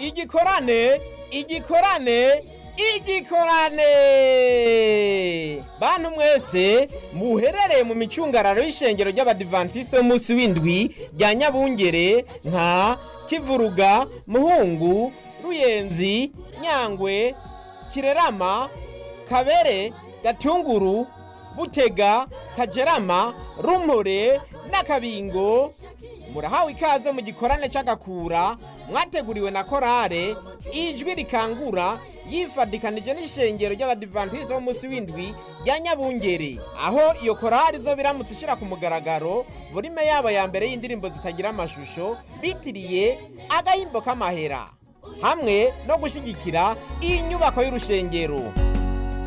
igikorane igikorane igikorane bantu mwese muherereye mu micungararo y'ishengero ry'abadivantisite b'umunsi w'indwi rya nyabungere nka kivuruga muhungu ruyenzi nyangwe kirerama kabere gatunguru butega kajerama rumpore n'akabingo murahawe ikaze mu gikorane cy'agakura mwateguriwe na korale ijwi rikangura yifadikanije n'ishengero ry'abadivantisite b'umunsi w'indwi rya nyabungere aho iyo korali zo biramutse ishyira ku mugaragaro volume yabo ya mbere y'indirimbo zitagira amashusho bitiriye agahimbo k'amahera hamwe no gushyigikira iyi nyubako y'urushengero